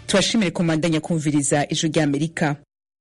tubashimire komandanya kumviriza ijwi ry'amerika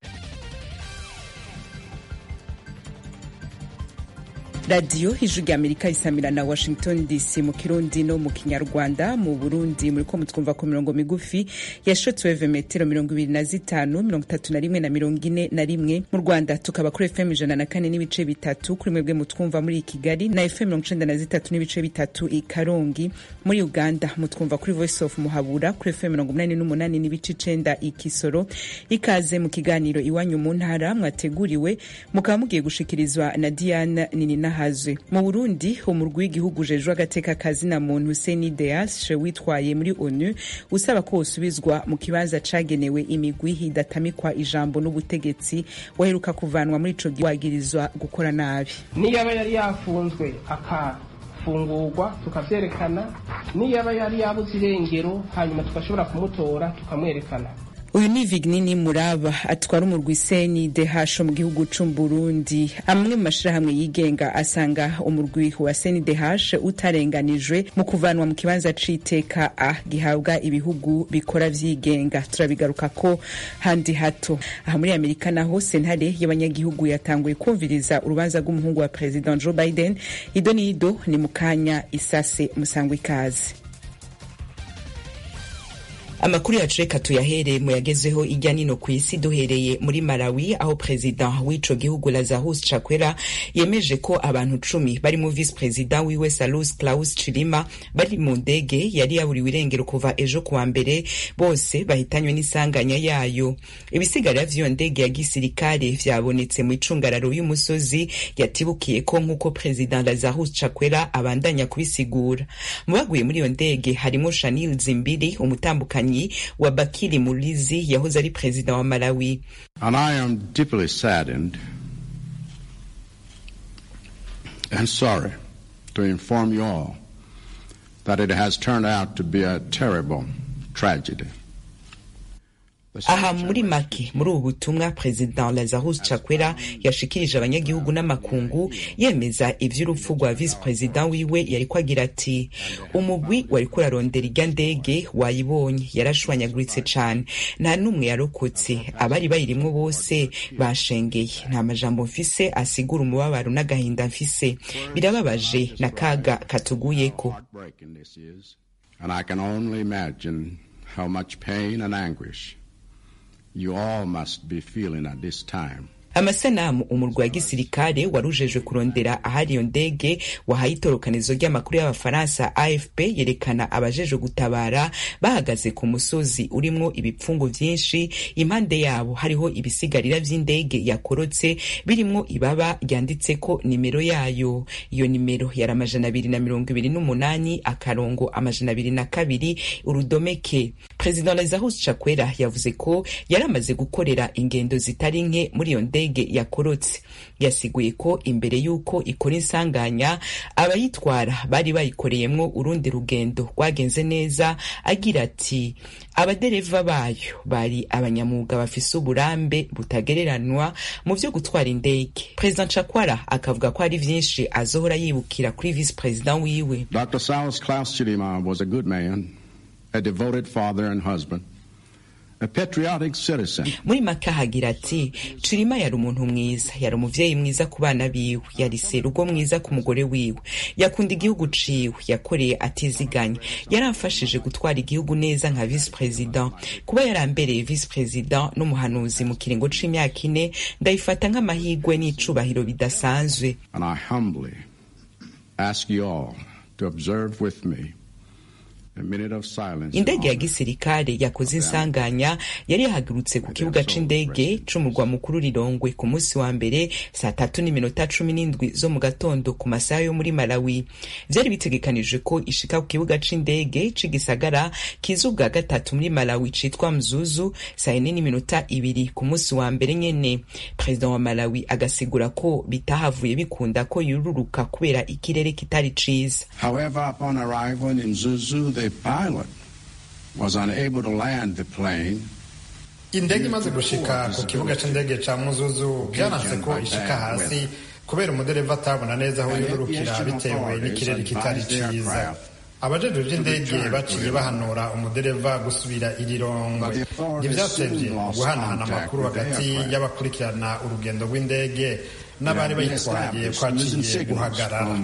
radiyo ijwi ry'amerika isamira na washington dc mu kirundi no mu kinyarwanda mu burundi muriko mutwumva ku mirongo migufi ya shotweve metero mirongo ibiri na zitanu mirongo itatu na rimwe na mirongo ine na rimwe mu rwanda tukaba kuri fm ijana na kane n'ibice bitatu kuri mwebwe mutwumva muri kigali na fm mirongo icenda na zitatu n'ibice bitatu i karongi muri uganda mutwumva kuri voice of muhabura kuri fm mirongo umunani n'umunani n'ibice icenda i kisoro ikaze mu kiganiro iwanyu mu ntara mwateguriwe mukaba mugiye gushikirizwa na diane ninina hazwe mu burundi umurwi w'igihugu ujejwe agateka kazina muntu seni deashe witwaye muri onu usaba ko wosubizwa mu kibanza cagenewe imigwi hidatamikwa ijambo n'ubutegetsi waheruka kuvanwa muri ico wagirizwa gukora nabi niyaba yari yafunzwe akafungurwa tukavyerekana niyaba yari yabuze irengero hanyuma tugashobora kumutora tukamwerekana uyu ni vignini muraba atwara umurwi seni dehasho mu gihugu c'uburundi amwe mu mashirahamwe yigenga asanga umurwi wa seni dehashe utarenganijwe mu kuvanwa mu kibanza c'iteka a gihabwa ibihugu bikora vyigenga turabigaruka ko handi hato aha muri amerika naho sentare y'abanyagihugu yatanguye kumviriza urubanza rw'umuhungu wa president joe biden ido n'ido ni mu kanya isase musangwa ikaze amakuru yacu reka tuyahere mu yagezeho ijya nino ku isi duhereye muri malawi aho perezida w'ico gihugu lazarus chakwera yemeje ko abantu cumi barimo visi perezida wiwe salus claus chilima bari mu ndege yari yaburiwe irengero kuva ejo kuwa mbere bose bahitanywe n'isanganya yayo ibisigarira vy'iyo ndege ya gisirikare vyabonetse mu icungararo y'umusozi yatibukiye ko nk'uko perezida lazarus chakwera abandanya kubisigura mu baguye muri iyo ndege harimo shanil zimbiri umutambukanyi wa Bakili Mulizi yahoze ari perezida wa Malawi. And I am deeply saddened and sorry to inform you all that it has turned out to be a terrible tragedy. aha muri make muri ubu butumwa perezida lazarus chakwera yashikirije abanyagihugu n'amakungu yemeza ivy'urupfu rwa visi perezida wiwe yariko agira ati umugwi wariko urarondera irya ndege wayibonye yarashwanyaguritse cane nta n'umwe yarokotse abari bayirimwo bose bashengeye nta majambo mfise asigura umubabaro n'agahinda mfise birababaje na kaga katuguyeko And I can only imagine how much pain and anguish you all must be feeling at this time. amasanamu umurwa wa gisirikare warujejwe kurondera ahari iyo ndege wahaye itorokanizo ry'amakuru y'abafaransa afp yerekana abajejwe gutabara bahagaze ku musozi urimwo ibipfungu vyinshi impande yabo hariho ibisigarira vy'indege yakorotse birimwo ibaba ryanditseko nimero yayo iyo nimero yari amajana abiri na mirongo ibiri n'umunani akarongo amajana abiri na kabiri urudomeke perezida lazarus chakwera yavuze ko yari amaze gukorera ingendo zitari nke muri iyo ndege ndege yakorotse yasiguye ko imbere y'uko ikora insanganya abayitwara bari bayikoreyemwo urundi rugendo rwagenze neza agira ati abadereva bayo bari abanyamwuga bafise uburambe butagereranwa mu vyo gutwara indege perezida chakwara akavuga ko hari vyinshi azohora yibukira kuri visi perezida wiwe Dr. Saus Klaus Chilima was a good man, a devoted father and husband. A patriotic citizen. muri make ahagira ati cirima yari umuntu mwiza yari umuvyeyi mwiza ku bana biwe yari serugo mwiza ku mugore wiwe yakunda igihugu ciwe yakoreye atiziganya yaramfashije gutwara igihugu neza nka visi perezida kuba yarambereye visi perezida n'umuhanuzi mu kiringo c'imyaka ine ndayifata nk'amahigwe n'icubahiro bidasanzwe And I humbly ask you all to observe with me a minute of silence. in indege ya honor gisirikare yakoze insanganya yari yahagurutse ku kibuga c'indege c'umurwa mukuru rirongwe ku munsi wa mbere saa tatu n'iminota cumi n'indwi zo mu gatondo ku masaha yo muri malawi vyari bitegekanijwe ko ishika ku kibuga c'indege c'igisagara kiza ubwa gatatu muri malawi citwa mzuzu saa ine n'iminota ibiri ku munsi wa mbere nyene perezida wa malawi agasigura ko bitahavuye bikunda ko yururuka kubera ikirere kitari ciza However, upon arrival in Zuzu, the pilot was unable to land the plane indege imaze gushika ku kibuga c'indege ca muzuzu byaranse ko ishika hasi kubera umudereva atabona neza aho yururukira bitewe n'ikirere kitari ciza abajejwe vy'indege baciye bahanura umudereva gusubira irirongwe ntivyatevye guhanahana amakuru hagati y'abakurikirana urugendo rw'indege n'abari bayitwaye kwaciye guhagarara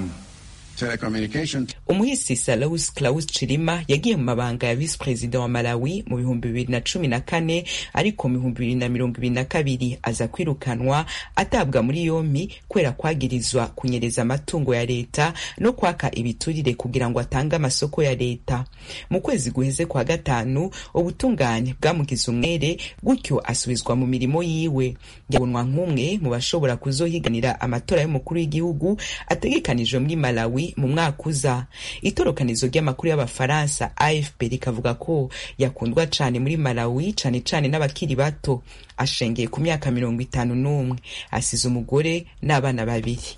umuhisi Salus Klaus Chilima yagiye mu mabanga ya visi perezida wa Malawi mu bihumbi bibiri na cumi na kane ariko mu bihumbi bibiri na mirongo ibiri na kabiri aza kwirukanwa atabwa muri yompi kubera kwagirizwa kunyereza amatungo ya leta no kwaka ibiturire kugira ngo atange amasoko ya leta mu kwezi guheze kwa gatanu ubutungane bwamugize umwere gutyo asubizwa mu mirimo yiwe yabonwa nk'umwe mu bashobora kuzohiganira amatora y'umukuru w'igihugu ategekanijwe muri Malawi mu mwaka uza itorokanizo ry'amakuru y'abafaransa afp rikavuga ko yakundwa cane muri malawi cane cane n'abakiri bato ashengeye ku myaka mirongo itanu n'umwe asize umugore n'abana babiri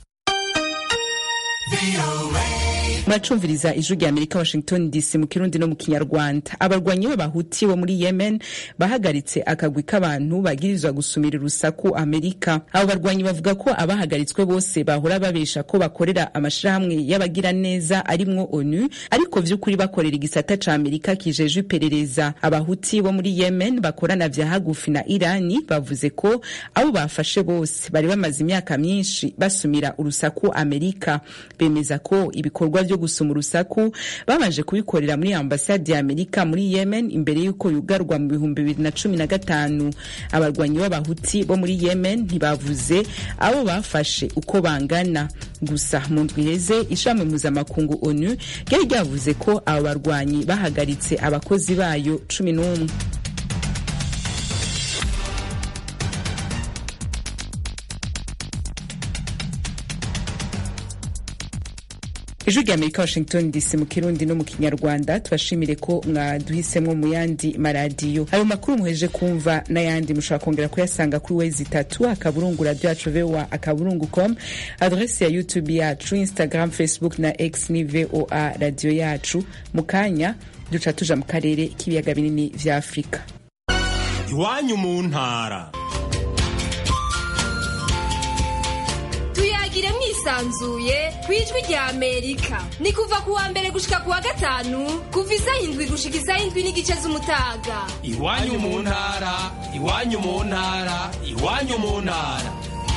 muracumviriza ijwi rya amerika washington dc mu kirundi no mu kinyarwanda abarwanyi b'abahuti bo muri yemen bahagaritse akagwi k'abantu bagirizwa gusumira urusaku amerika abo barwanyi bavuga ko abahagaritswe bose bahora babesha ko bakorera amashirahamwe y'abagira neza arimwo onu ariko vy'ukuri bakorera igisata ca amerika kijejwe iperereza abahuti bo muri yemen bakorana vya hagufi na irani bavuze ko abo bafashe bose bari bamaze imyaka myinshi basumira urusaku amerika bemeza ko ibikorwa vyo gusuma urusaku babanje kubikorera muri ambasade ya amerika muri yemen imbere y'uko yugarwa mu bihumbi bibiri na cumi na gatanu abarwanyi b'abahuti bo muri yemen ntibavuze abo bafashe uko bangana gusa mu ndwi iheze ishami mpuzamakungu onu ryari ryavuze ko abo barwanyi bahagaritse abakozi bayo cumi n'umwe ijwi rya amerika washington dc mu kirundi no mu kinyarwanda tubashimire ko mwaduhisemo mu yandi maradiyo ayo makuru muheje kumva n'ayandi mushobora kongera kuyasanga kuri wezi itatu akaburungu radio yacu voa akaburungu com adresi ya youtube yacu instagram facebook na x ni voa radio yacu mu kanya duca tuja mu karere k'ibiyaga binini vya afurika iwanyu mu ntara tuyagire mwisanzuye ku ijwi rya amerika ni kuva ku wa mbere gushika ku wa gatanu kuva isaha indwi gushika isaha indwi n'igice z'umutaga iwanyu mu ntara iwanyu mu ntara iwanyu mu ntara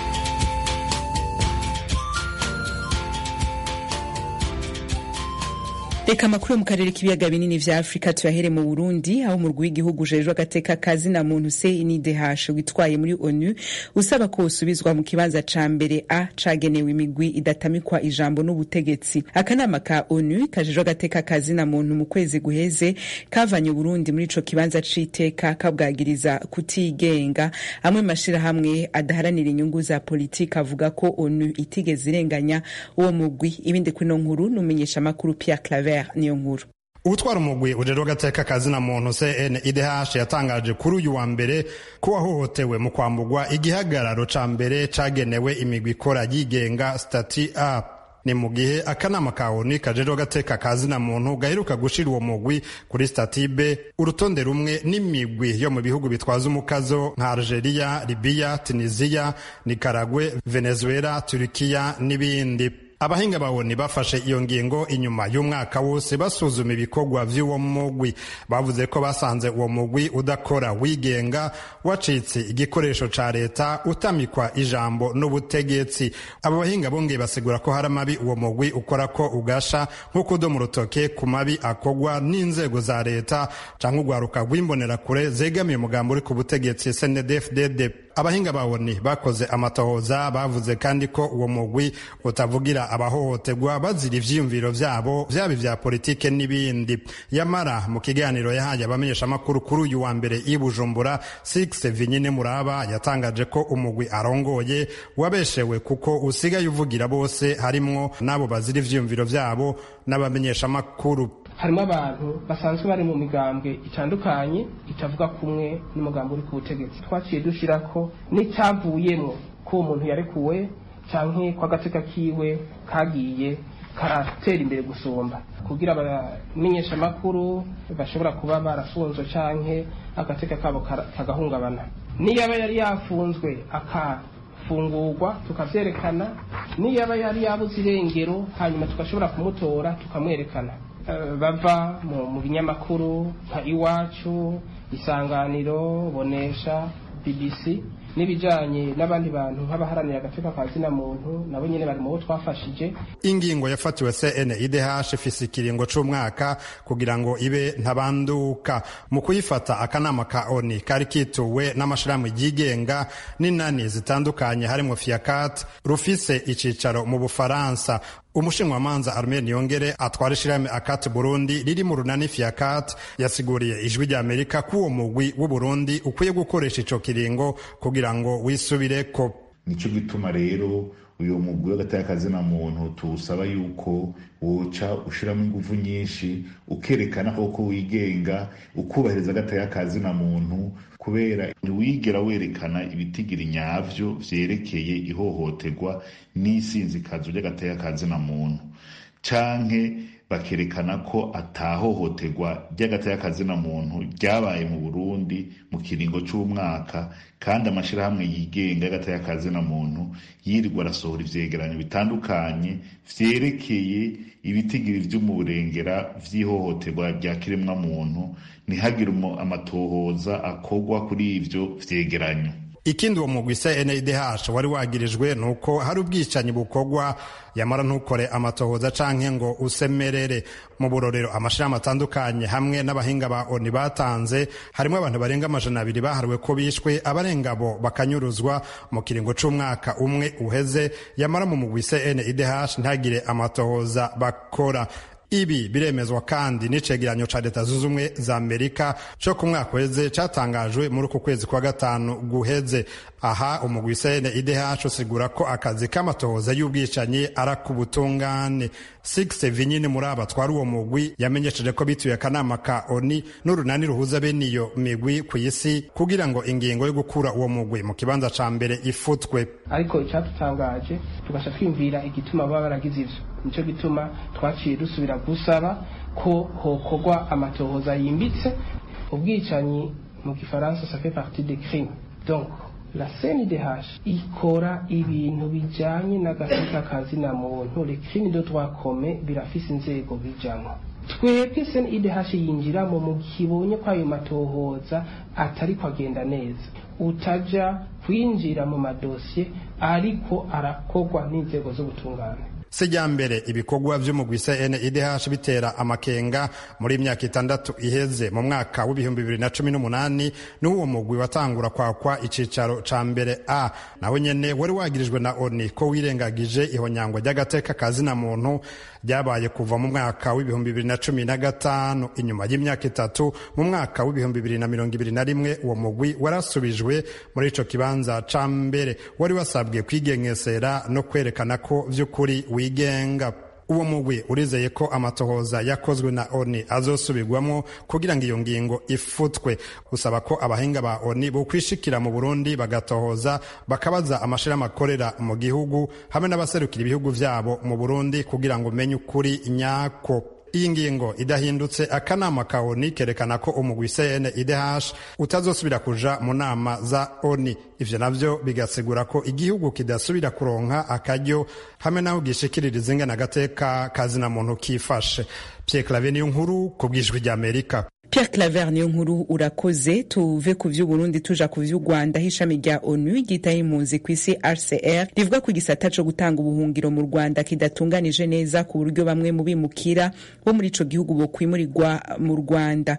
reka amakuru yo mu karere k'ibiyaga binini vya afurika tuyahere mu burundi aho umurwi w'igihugu ujejwe agateka kazi na muntu cndh witwaye muri onu usaba ko usubizwa mu kibanza ca mbere a cagenewe imigwi idatamikwa ijambo n'ubutegetsi akanama ka onu kajejwe agateka kazi na muntu mu kwezi guheze kavanye uburundi muri ico kibanza c'iteka kabwagiriza kutigenga amwe mashirahamwe adaharanira inyungu za politiki avuga ko onu itigeze irenganya uwo mugwi ibindi kuri no nkuru numenyesha amakuru pierre claver niyo nkuru utwara umugwi ujejwe agateka kazi na muntu cnidh yatangaje kuri uyu wa mbere ko wahohotewe mu kwambugwa igihagararo ca mbere cagenewe imigwi ikora yigenga stati a ni mu gihe akanama ka oni kajejwe agateka kazi na muntu gaheruka gushira uwo mugwi kuri stati b urutonde rumwe n'imigwi yo mu bihugu bitwaza umukazo nka algeria libiya tunisiya nikaragwe venezuela turikiya n'ibindi abahinga bawoni bafashe iyo ngingo inyuma y'umwaka wose basuzuma ibikorwa vy'uwo mugwi bavuze ko basanze uwo mugwi udakora wigenga wacitse igikoresho ca leta utamikwa ijambo n'ubutegetsi abo bahinga bongeye basigura ko hari amabi uwo mugwi ukora ko ugasha nko kudoma urutoke ku mabi akorwa n'inzego za leta canke urwaruka rw'imbonerakure zegamiye umugambo uri ku butegetsi snedfdd abahinga bawoni bakoze amatohoza bavuze kandi ko uwo mugwi utavugira abahohoterwa bazira ivyiyumviro vyabo vyaba ivya politike n'ibindi yamara mu kiganiro yahaye abamenyeshamakuru kuri uyu wa mbere i bujumbura six vinyine muraba yatangaje ko umugwi arongoye wabeshewe kuko usigaye uvugira bose harimwo n'abo bazira ivyiyumviro vyabo n'abamenyeshamakuru harimo abantu basanzwe bari mu migambwe itandukanye itavuga kumwe n'umugambi uri ku butegetsi twaciye dushyira ko n'icyavuyemo ko uwo muntu yarekuwe cyangwa ko agateka kiwe kagiye karatera imbere gusumba kugira abamenyeshamakuru bashobora kuba barafunzwe cyangwa agateka kabo kagahungabana niyo aba yari yafunzwe akafungurwa tukavyerekana niyo aba yari yabuze irengero hanyuma tugashobora kumutora tukamwerekana bava mu binyamakuru nka iwacu isanganiro bonesha bbc n'ibijanye n'abandi bantu nk'abaharanira agateka ka zina muntu nabo nyene bari mu bo twafashije ingingo yafatiwe CNIDH ifise ikiringo c'umwaka kugira ngo ibe ntabanduka mu kuyifata akanama ka ONI kari kituwe n'amashirahamwe yigenga n'inani zitandukanye harimwo FIACAT rufise icicaro mu Bufaransa umushinwamanza Armel Niyongere atwara ishirahamwe akati Burundi riri mu runani FIACAT yasiguriye ijwi rya Amerika ko uwo mugwi w'u Burundi ukwiye gukoresha ico kiringo kugira ngo wisubireko nico gituma rero uyu mugwi w'agatayakazina muntu tuwusaba yuko woca ushiramo ingufu nyinshi ukerekana koko wigenga ukubahiriza agatayakazina muntu kubera ntiwigera werekana ibitigiri nyavyo vyerekeye ihohoterwa n'isinzikazo ry'agatayakazina muntu canke bakerekana ko atahohoterwa ry'agatayakazina muntu ryabaye mu Burundi mu kiringo c'umwaka kandi amashirahamwe yigenga y'agatayakazina muntu yirirwa arasohora ivyegeranyo bitandukanye vyerekeye ibitigiri vy'umurengera vy'ihohoterwa rya kiremwa muntu ntihagire amatohoza akorwa kuri ivyo vyegeranyo ikindi uwo mugwi CNDH wari wagirijwe nuko hari ubwicanyi bukorwa yamara ntukore amatohoza canke ngo usemerere mu burorero amashirahamwe atandukanye hamwe n'abahinga ba ONU batanze harimo abantu barenga amajana abiri bahariwe ko bishwe abarenga bo bakanyuruzwa mu kiringo c'umwaka umwe uheze yamara mu mugwi CNDH ntagire amatohoza bakora ibi biremezwa kandi n'icegeranyo ca leta zunze ubumwe za amerika co ku mwaka uheze catangajwe muri uku kwezi kwa gatanu guheze aha umugwi CNIDH usigura ko akazi k'amatohoza y'ubwicanyi ari ak'ubutungane Six Vinyini muri aba twari uwo mugwi yamenyesheje ko bituye akanama ka ONI n'urunani ruhuza bene iyo migwi ku isi kugira ngo ingingo yo gukura uwo mugwi mu kibanza ca mbere ifutwe ariko icyadutangaje tugasha twiyumvira igituma baba baragize ivyo nico gituma twaciye dusubira gusaba ko hokorwa amatohoza yimbitse ubwicanyi mu gifaransa ça fait partie des crimes donc la CNDH ikora ibintu bijanye n'agateka kazina muntu les crimes de droit commun birafise inzego bijamwo twebwe CNDH yinjiramo mu kibonye ko ayo matohoza atari kwagenda neza utaja kwinjira mu madosiye ariko arakorwa n'inzego z'ubutungane sijyambere ibikorwa vy'umugwi CNIDH bitera amakenga muri imyaka itandatu iheze mu mwaka w'ibihumbi bibiri na cumi n'umunani n'uwo mugwi watangura kwakwa icicaro ca mbere a naho nyene wari wagirijwe na ONU ko wirengagije ihonyangwa ry'agateka kazina muntu ryabaye kuva mu mwaka w'ibihumbi bibiri na cumi na gatanu inyuma y'imyaka itatu mu mwaka w'ibihumbi bibiri na mirongo ibiri na rimwe uwo mugwi warasubijwe muri ico kibanza ca mbere wari wasabwe kwigengesera no kwerekana ko vy'ukuri wigenga uwo mugwi urizeye ko amatohoza yakozwe na oni azosubirwamo kugira ngo iyo ngingo ifutwe usaba ko abahinga ba oni bokwishikira mu burundi bagatohoza bakabaza amashirahamwe akorera mu gihugu hamwe n'abaserukira ibihugu vyabo mu burundi kugira ngo umenye ukuri nyako iyi ngingo idahindutse akanama ka oni kerekana ko umugwi CNIDH utazosubira kuja mu nama za oni ivyo navyo bigasigura ko igihugu kidasubira kuronka akaryo hamwe naho gishikiririza ingana agateka kazina muntu kifashe Pierre Claver niyo nkuru ku bwijwi rya Amerika Pierre Claver niyo nkuru urakoze tuve ku vy'Uburundi tuja ku vy'u Rwanda ishami rya ONU ryitaho impunzi ku isi RCR rivuga ko igisata co gutanga ubuhungiro mu Rwanda kidatunganije neza ku buryo bamwe mu bimukira bo muri ico gihugu bokwimurirwa mu Rwanda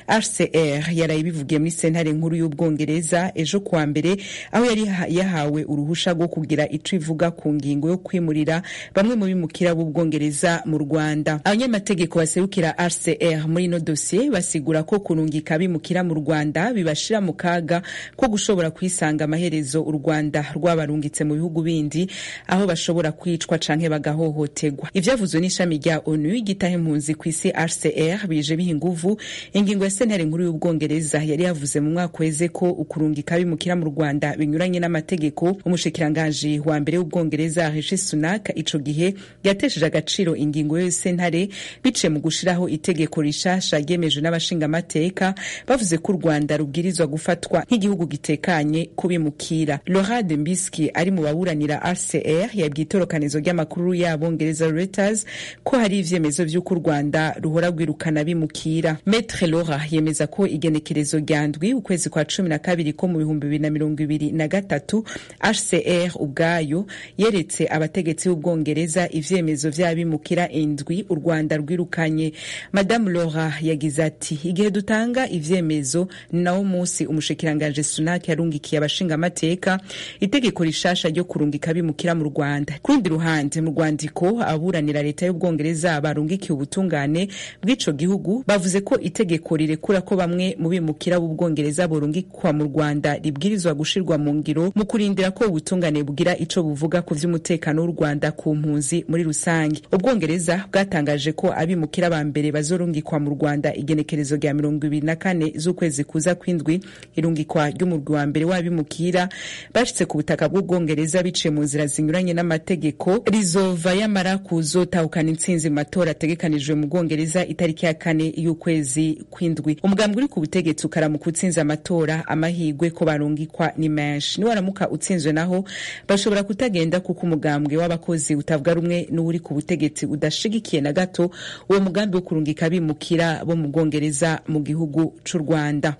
RCR yaraye bivugiye muri sentare nkuru y'Ubwongereza ejo kuwa mbere aho yari yahawe uruhusha rwo kugira ico ivuga ku ngingo yo kwimurira bamwe mu bimukira b'Ubwongereza mu Rwanda abanyamategeko baserukira RCR muri ino dossier basigura ko kurungika bimukira mu Rwanda bibashira mu kaga ko gushobora kwisanga amaherezo u Rwanda rwabarungitse mu bihugu bindi aho bashobora kwicwa canke bagahohoterwa ivyavuzwe n'ishami rya ONU gitaha impunzi ku isi RCR bije biha inguvu ingingo ya sentare nkuru y'Ubwongereza yari yavuze mu mwaka weze ko ukurungika bimukira mu Rwanda binyuranye n'amategeko umushikiranganji wa mbere w'Ubwongereza Rishi Sunak ico gihe yatesheje agaciro ingingo yo sentare bice mu gushiraho itegeko rishasha ryemejwe n'abashinga abashingamateka bavuze ko u rwanda rubwirizwa gufatwa nk'igihugu gitekanye kubimukira laurent mbiski ari mu baburanira rcr yabwiye itorokanizo ry'amakuru y'abongereza reuters ko hari ivyemezo vy'uko u rwanda ruhora rwirukana bimukira metre laura yemeza ko igenekerezo rya ndwi ukwezi kwa cumi na kabiri ko mu bihumbi bibiri na mirongo ibiri na gatatu hcr ubwayo yeretse abategetsi b'ubwongereza ivyemezo vy'abimukira indwi u rwanda rwirukanye madamu laura yagize ati igihe dutanga ivyemezo ni nawo munsi umushikiranganje sunak yarungikiye abashingamateka itegeko rishasha ryo kurungika abimukira mu rwanda ku rundi ruhande mu rwandiko aburanira leta y'ubwongereza barungikiye ubutungane bw'ico gihugu bavuze ko itegeko rirekura ko bamwe mu bimukira b'ubwongereza borungikwa mu rwanda ribwirizwa gushirwa mu ngiro mu kurindira ko ubutungane bugira ico buvuga ku vy'umutekano w'u rwanda ku mpunzi muri rusange ubwongereza bwatangaje ko abimukira ba mbere bazorungikwa mu rwanda igenekerezo rya mirongo ibiri na kane z'ukwezi kuza kw'indwi irungikwa ry'umurwi wa mbere w'abimukira bashitse ku butaka bw'ubwongereza biciye mu nzira zinyuranye n'amategeko rizova yamara kuzotahukana intsinzi mu matora ategekanijwe mu bwongereza itariki ya kane y'ukwezi kw'indwi umugambi uri ku butegetsi ukaramuka utsinze amatora amahirwe ko barungikwa ni menshi niwaramuka utsinzwe naho bashobora kutagenda kuko umugambwe w'abakozi utavuga rumwe n'uri ku butegetsi udashigikiye na gato uwo mugambi wo kurungika abimukira bo mu bwongereza mu gihugu c'u rwanda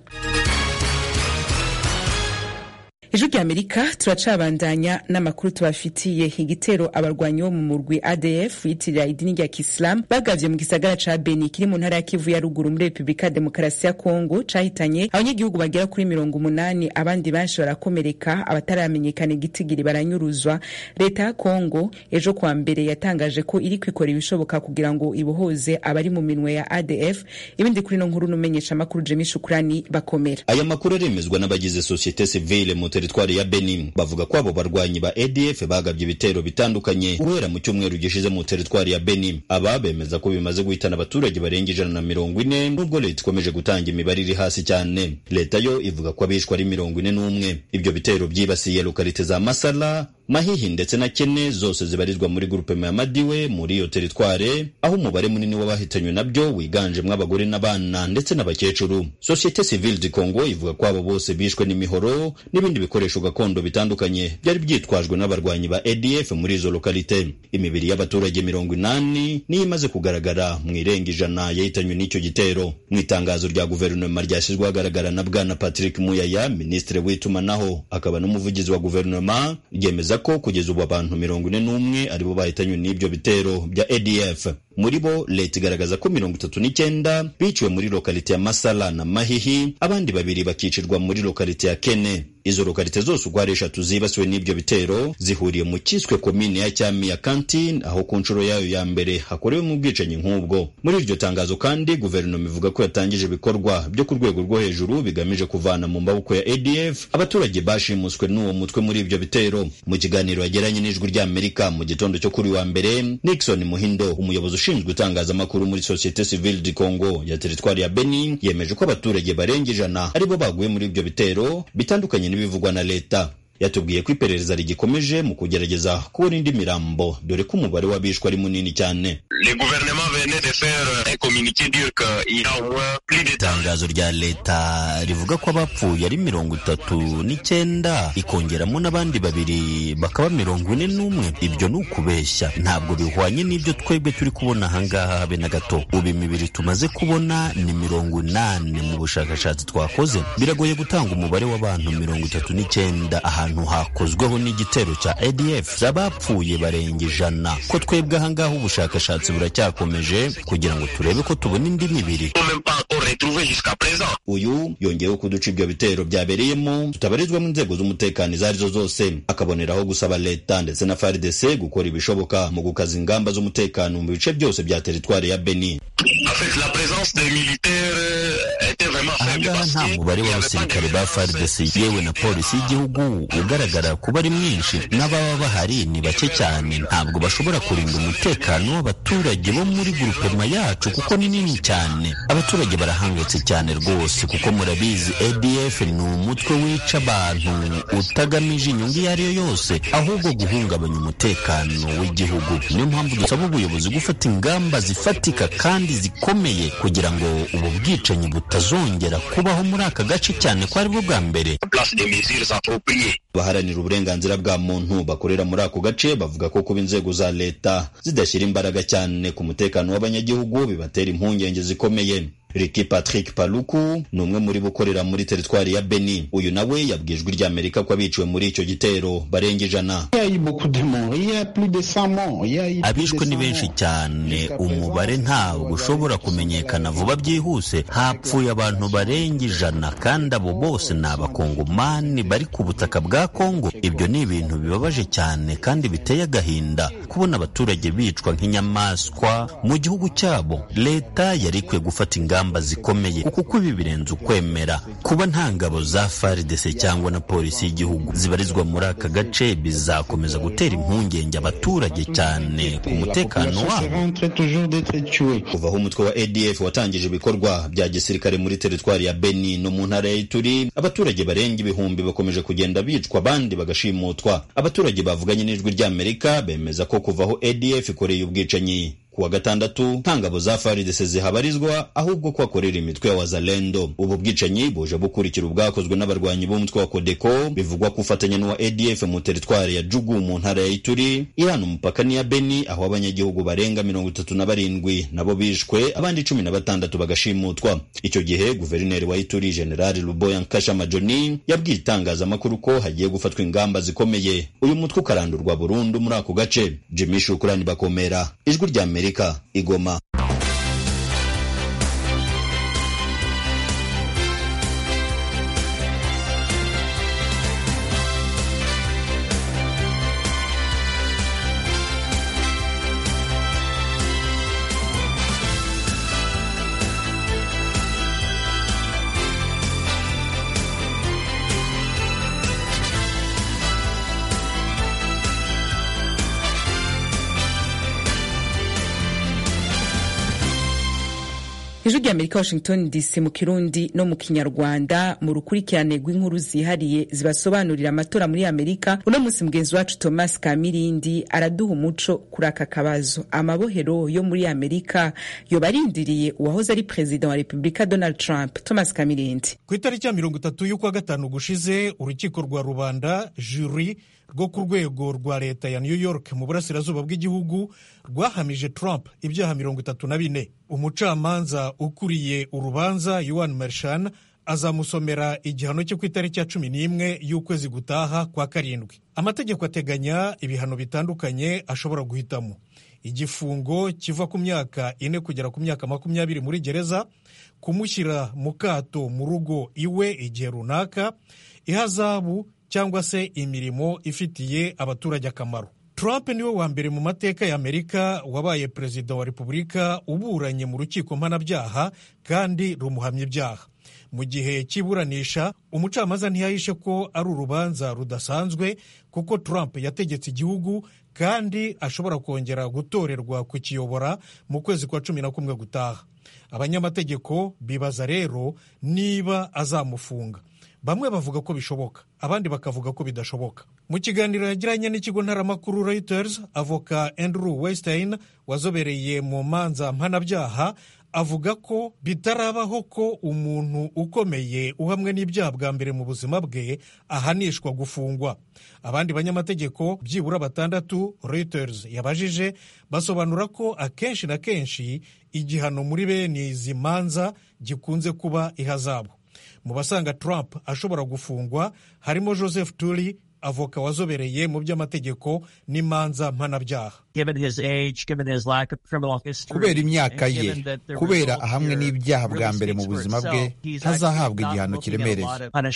ijwi rya amerika turacabandanya n'amakuru tubafitiye igitero abarwanyi bo mu murwi adf yitirira idini rya kisilamu bagavye mu gisagara ca beni kiri mu ntara ya kivu ya ruguru muri repubulika demokarasi ya kongo cahitanye abanyagihugu bagera kuri mirongo umunani abandi benshi barakomereka abataramenyekana igitigiri baranyuruzwa leta ya kongo ejo kwa mbere yatangaje ko iri kwikora ibishoboka kugira ngo ibohoze abari mu minwe ya adf ibindi kuri no nkuru n'umenyesha amakuru jemi shukurani bakomera aya makuru aremezwa n'abagize sosiyete sivile mu teritwari ya Benin bavuga ko abo barwanyi ba ADF bagabye ibitero bitandukanye guhera mu cyumweru gishize mu teritwari ya Benin aba bemeza ko bimaze guhitana abaturage barenga ijana na mirongo ine nubwo leta ikomeje gutanga imibare iri hasi cyane leta yo ivuga ko abishwe ari mirongo ine n'umwe ibyo bitero byibasiye lokalite za Masala Mahihi ndetse na Kene zose zibarizwa muri grupema ya Madiwe muri iyo teritware aho umubare munini w'abahitanywe nabyo wiganjemo abagore n'abana ndetse n'abakecuru Societe Civile du Congo ivuga ko abo bose bishwe n'imihoro n'ibindi bikoresho gakondo bitandukanye byari byitwajwe n'abarwanyi ba ADF muri izo lokalite imibiri y'abaturage mirongo inani niyo imaze kugaragara mu irenga ijana yahitanywe n'icyo gitero mu itangazo rya guverinoma ryashyizwe ahagaragara na bwana Patrick Muyaya minisitiri w'itumanaho akaba n'umuvugizi wa guverinoma ryemeza ko kugeza ubu abantu mirongo ine n'umwe aribo bahitanywe n'ibyo bitero bya ADF muri bo leta igaragaza ko mirongo itatu n'icyenda biciwe muri lokalite ya Masala na Mahihi abandi babiri bakicirwa muri lokalite ya Kene izo lokalite zose uko ari eshatu zibasiwe n'ibyo bitero zihuriye mu cyiswe komine ya cyami ya Kantine aho ku nshuro yayo ya mbere hakorewe mu bwicanyi nk'ubwo muri iryo tangazo kandi guverinoma ivuga ko yatangije ibikorwa byo ku rwego rwo hejuru bigamije kuvana mu maboko ya ADF abaturage bashimuswe n'uwo mutwe muri ibyo bitero mu kiganiro yagiranye n'ijwi ry'Amerika mu gitondo cyo kuri wa mbere Nixon Muhindo umuyobozi ushinzwe itangazamakuru muri Societe Civile du Congo ya teritwari ya Beni yemeje ko abaturage barenga ijana aribo baguye muri ibyo bitero bitandukanye n'ibivugwa na leta yatubwiye ko iperereza rigikomeje mu kugerageza kubona indi mirambo dore ko umubare w'abishwe ari munini cyane itangazo rya leta rivuga ko abapfuye ari mirongo itatu n'icyenda ikongeramo n'abandi babiri bakaba mirongo ine n'umwe ibyo ni ukubeshya ntabwo bihwanye n'ibyo twebwe turi kubona ahangaha habe na gato ubu imibiri tumaze kubona ni mirongo inani mu bushakashatsi twakoze biragoye gutanga umubare w'abantu mirongo itatu n'icyenda ahantu hakozweho n'igitero cya ADF z'abapfuye barenga ijana ko twebwe ahangaha ubushakashatsi buracyakomeje kugira ngo turebe ko tubona indi mibiri uyu yongeyeho ko uduce ibyo bitero byabereyemo tutabarizwamo inzego z'umutekano izo arizo zose akaboneraho gusaba leta ndetse na FARDC gukora ibishoboka mu gukaza ingamba z'umutekano mu bice byose bya teritwari ya Beni ahangaha nta mubare w'abasirikare ba FARDC yewe na polisi y'igihugu ugaragara kuba ari mwinshi n'ababa bahari ni bake cyane ntabwo bashobora kurinda umutekano w'abaturage bo muri gurupema yacu kuko ni nini cyane abaturage barahangayitse cyane rwose kuko murabizi ADF ni umutwe wica abantu utagamije inyungu iyo ari yo yose ahubwo guhungabanya umutekano w'igihugu niyo mpamvu dusaba ubuyobozi gufata ingamba zifatika kandi zikomeye kugira ngo ubu bwicanyi butazongera kubaho muri aka gace cyane ko aribwo bwa mbere abaharanira uburenganzira bwa muntu bakorera muri ako gace bavuga ko kuba inzego za leta zidashyira imbaraga cyane ku mutekano w'abanyagihugu bibatera impungenge zikomeye Ricky Patrick Paluku ni umwe muri bo ukorera muri teritwari ya Beni uyu nawe yabwiye ijwi ry'Amerika ko abiciwe muri icyo gitero barenga ijana abishwe ni benshi cyane umubare ntabwo ushobora kumenyekana vuba byihuse hapfuye abantu barenga ijana kandi abo bose ni abakongomani bari ku butaka bwa kongo ibyo ni ibintu bibabaje cyane kandi biteye agahinda kubona abaturage bicwa nk'inyamaswa mu gihugu cyabo leta yari ikwiye gufata ingamba zikomeye kuko ibi birenze ukwemera kuba nta ngabo za FARDC cyangwa na polisi y'igihugu zibarizwa muri aka gace bizakomeza gutera impungenge abaturage cyane ku mutekano wabo kuva aho umutwe wa ADF watangije ibikorwa bya gisirikare muri teritwari ya Beni no mu ntara ya Ituri abaturage barenga ibihumbi bakomeje kugenda bicwa abandi bagashimutwa abaturage bavuganye n'ijwi ry'Amerika bemeza ko kuva aho ADF ikoreye ubwicanyi kuwa gatandatu nta ngabo za FARDC zihabarizwa ahubwo ko hakorera imitwe ya wazalendo ubu bwicanyi buje bukurikira ubwakozwe n'abarwanyi b'umutwe wa Kodeko bivugwa ko ufatanya n'uwa ADF mu teritwari ya Jugu mu ntara ya Ituri ihana umupaka n'iya Beni aho abanyagihugu barenga mirongo itatu na barindwi nabo bishwe abandi cumi na batandatu bagashimutwa icyo gihe guverineri wa Ituri General Luboya Nkashama Johnny yabwiye itangazamakuru ko hagiye gufatwa ingamba zikomeye uyu mutwe ukarandurwa burundu muri ako gace Jimmy Shukrani Bakomera ijwi rya Amerika Amerika Igoma. ijwi rya amerika washington dc mu kirundi no mu kinyarwanda mu rukurikirane rw'inkuru zihariye zibasobanurira amatora muri amerika uno munsi mugenzi wacu thomas kamirindi araduha umuco kuri aka kabazo amabohero yo muri amerika yoba arindiriye uwahoze ari perezida wa repubulika donald trump thomas kamirindi ku itariki ya mirongo itatu y'ukwa gatanu gushize urukiko rwa rubanda juri rwo ku rwego rwa leta ya new york mu burasirazuba bw'igihugu rwahamije trump ibyaha mirongo itatu na bine umucamanza ukuriye urubanza yuan mershan azamusomera igihano cyo ku itariki ya cumi n'imwe y'ukwezi gutaha kwa karindwi amategeko ateganya ibihano bitandukanye ashobora guhitamo igifungo kiva ku myaka ine kugera ku myaka makumyabiri muri gereza kumushyira mu kato mu rugo iwe igihe runaka ihazabu cyangwa se imirimo ifitiye abaturage akamaro Trump niwe wa mbere mu mateka ya Amerika wabaye perezida wa repubulika uburanye mu rukiko mpanabyaha kandi rumuhamya ibyaha mu gihe cy'iburanisha umucamanza ntiyahishe ko ari urubanza rudasanzwe kuko Trump yategetse igihugu kandi ashobora kongera gutorerwa kukiyobora mu kwezi kwa cumi na kumwe gutaha abanyamategeko bibaza rero niba azamufunga bamwe bavuga ko bishoboka abandi bakavuga ko bidashoboka mu kiganiro yagiranye n'ikigo ntaramakuru Reuters avoka Andrew Weinstein wazobereye mu manza mpanabyaha avuga ko bitarabaho ko umuntu ukomeye uhamwe n'ibyaha bwa mbere mu buzima bwe ahanishwa gufungwa abandi banyamategeko byibura batandatu Reuters yabajije basobanura ko akenshi na kenshi igihano muri bene izi manza gikunze kuba ihazabu mu basanga Trump ashobora gufungwa harimo Joseph Turi avoka wazobereye mu by'amategeko n'imanza mpanabyaha kubera imyaka ye kubera ahamwe n'ibyaha bwa mbere mu buzima bwe ntazahabwa igihano kiremereye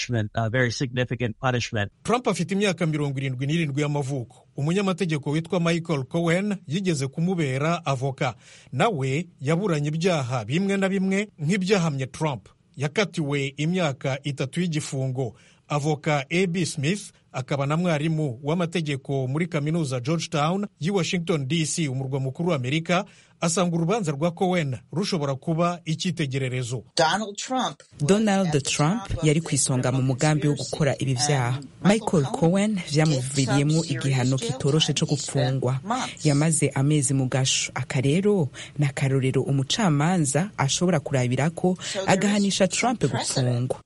Trump afite imyaka mirongo irindwi n'irindwi y'amavuko umunyamategeko witwa Michael Cohen yigeze kumubera avoka nawe yaburanye ibyaha bimwe na bimwe nk'ibyahamye Trump yakatiwe imyaka itatu y'igifungo avoka ab smith akaba na mwarimu w'amategeko muri kaminuza georgetown y'i washington dc umurwa mukuru wa amerika asanga urubanza rwa cohen rushobora kuba icyitegererezo donald trump yari ku isonga mu mugambi wo gukora ibi byaha michael cohen vyamuviriyemo igihano kitoroshe co gupfungwa yamaze amezi mu gasho aka rero ni akarorero umucamanza ashobora kurabirako agahanisha trump gupfungwa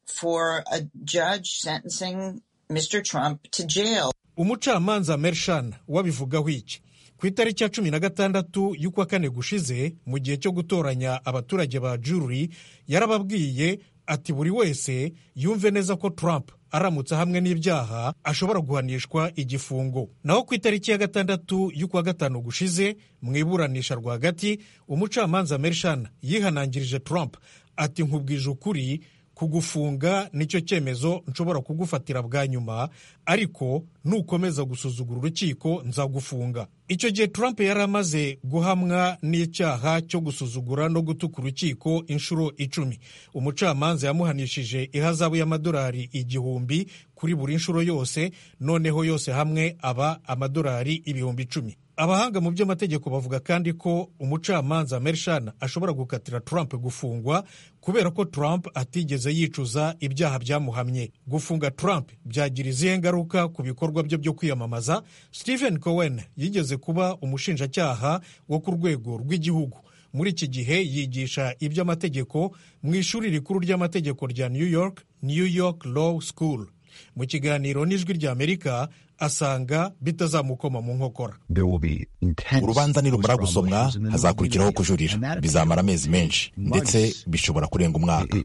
umucamanza mershan wabivugaho iki ku itariki ya cumi na gatandatu y'ukwa kane gushize mu gihe cyo gutoranya abaturage ba juri yarababwiye ati buri wese yumve neza ko trump aramutse hamwe n'ibyaha ashobora guhanishwa igifungo naho ku itariki ya gatandatu y'ukwa gatanu gushize mu iburanisha rwagati umucamanza mershan yihanangirije trump ati nkubwije ukuri kugufunga nicyo cyemezo nshobora kugufatira bwa nyuma ariko nukomeza gusuzugura urukiko nzagufunga icyo gihe trump yari amaze guhamwa n'icyaha cyo gusuzugura no gutuka urukiko inshuro icumi umucamanza yamuhanishije ihazabu y'amadolari igihumbi kuri buri nshuro yose noneho yose hamwe aba amadolari ibihumbi icumi abahanga mu by'amategeko bavuga kandi ko umucamanza mershan ashobora gukatira trump gufungwa kubera ko trump atigeze yicuza ibyaha byamuhamye gufunga trump byagira izihe ngaruka ku bikorwa bye byo kwiyamamaza stephen cohen yigeze kuba umushinjacyaha wo ku rwego rw'igihugu muri iki gihe yigisha iby'amategeko mu ishuri rikuru ry'amategeko rya new york new york law school mu kiganiro n'ijwi ry'amerika asanga bitazamukoma mu nkokora urubanza nirumara gusomwa hazakurikiraho kujurira bizamara amezi menshi ndetse bishobora kurenga umwaka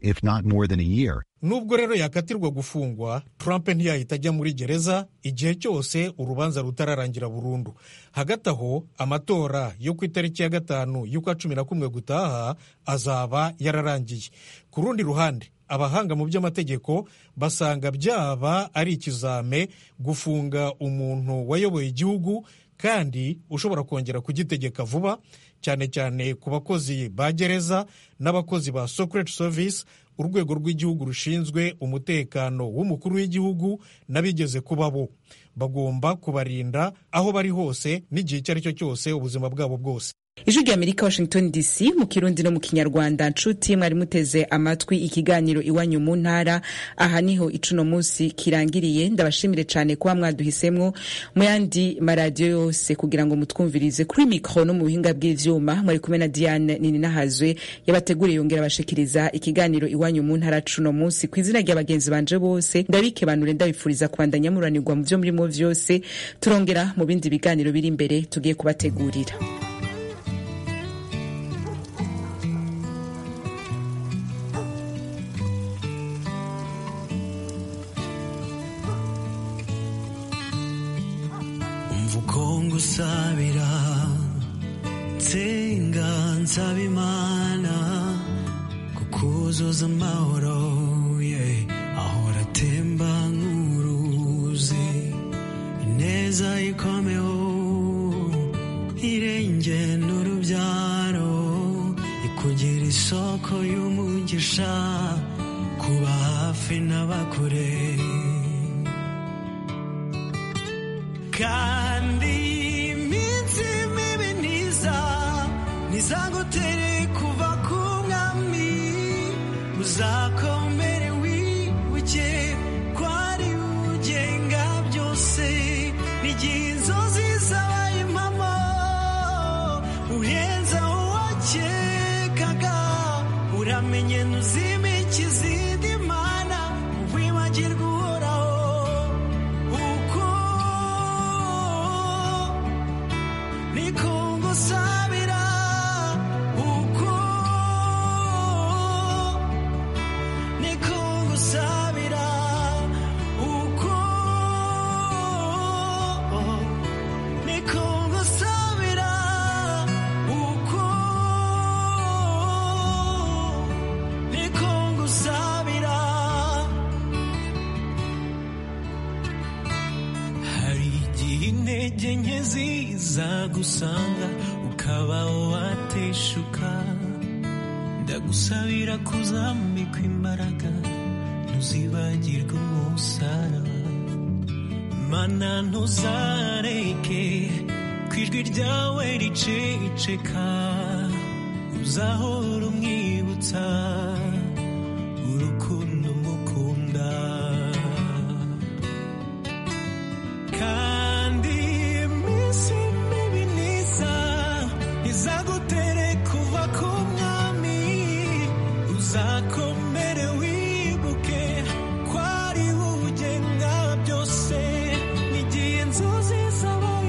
nubwo rero yakatirwa gufungwa trump ntiyahita ajya muri gereza igihe cyose urubanza rutararangira burundu hagati aho amatora yo ku itariki ya gatanu y'ukwa cumi na kumwe gutaha azaba yararangiye ku rundi ruhande abahanga mu by'amategeko basanga byaba ari ikizame gufunga umuntu wayoboye igihugu kandi ushobora kongera kugitegeka vuba cyane cyane ku bakozi ba gereza n'abakozi ba secret service urwego rw'igihugu rushinzwe umutekano w'umukuru w'igihugu n'abigeze kuba bo bagomba kubarinda aho bari hose n'igihe icyo ari cyo cyose ubuzima bwabo bwose ijwi rya amerika washington dc mu kirundi no mu kinyarwanda nshuti mwari muteze amatwi ikiganiro iwanyu mu ntara aha niho icuno munsi kirangiriye ndabashimire cyane kuba mwaduhisemwo mu yandi maradiyo yose kugira ngo mutwumvirize kuri mikoro no mu buhinga bw'ivyuma mwari kumwe na diane nini nahazwe yabateguriye yongera abashikiriza ikiganiro iwanyu mu ntara cuno munsi ku izina rya bagenzi banje bose ndabikebanure ndabifuriza kubandanya muranirwa mu vyo murimo vyose turongera mu bindi biganiro biri imbere tugiye kubategurira ngusabira nsenga nsaba imana kukuzuza amahoro ye ahora atemba nk'uruzi ineza ikomeho irenge n'urubyaro ikugira isoko y'umugisha kuba hafi n'abakure kandi iminsi mibi ntiza ntizagutere kuva ku mwami uzakomere wibuke ko ari ugenga byose n'igihe inzozi zabaye impamo uhenza uwakekaga uramenye ntuzimike izindi mana wibagirwa uhoraho uko niko ngusabira uko niko ngusabira uko niko ngusabira uko niko ngusabira hari igihe intege nke ziza gusanga ukaba wateshuka ndagusabira kuzambikwa imbaraga ntuzibagirwe umusaraba mana ntuzareke ku ijwi ryawe riceceka uzahora umwibutsa urukundo